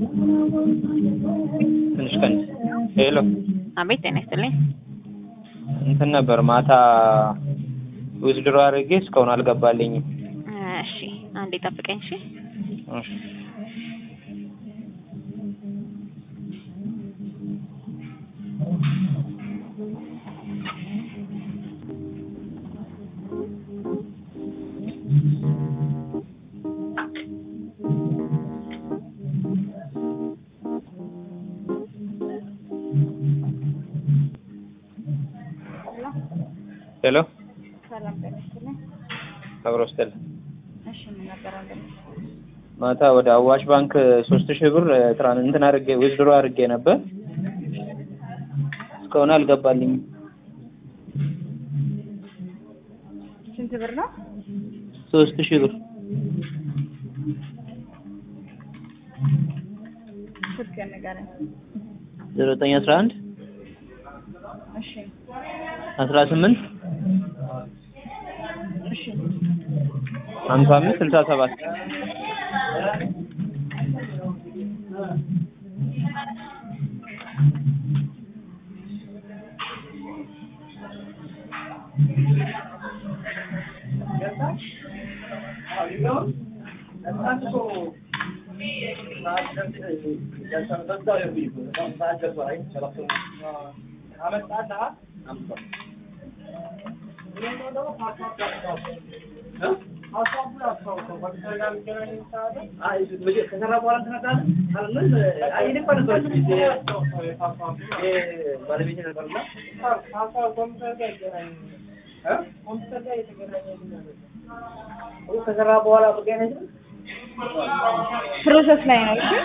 ትንሽ ቀን ሄሎ አቤት ጤና ይስጥልኝ። እንትን ነበር ማታ ዊዝድሮ አድርጌ እስካሁን አልገባልኝም። እሺ አንዴ ጠብቀኝ። እሺ እሺ ሄሎ ሰላም ጤና ይስጥልኝ። አብሮ ስትል እሺ ምን ነበር አንተ? ማታ ወደ አዋሽ ባንክ ሶስት ሺህ ብር ትራን እንትን አድርጌ ዊዝድሮ አድርጌ ነበር እስካሁን አልገባልኝም። ስንት ብር ነው? ሶስት ሺህ ብር ስልክ ንገረኝ። ዜሮ ዘጠኝ አስራ አንድ እሺ አስራ ስምንት እሺ ሀምሳ አምስት ስልሳ ሰባት ፕሮሰስ ላይ ነው። እሺ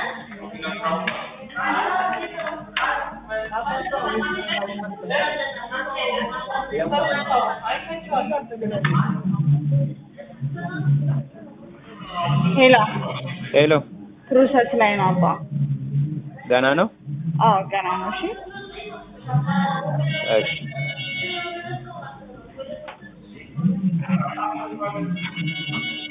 ሄሎ ሄሎ ፕሮሰስ ላይ ነው አባ። ገና ነው? አዎ ገና ነው። እሺ እሺ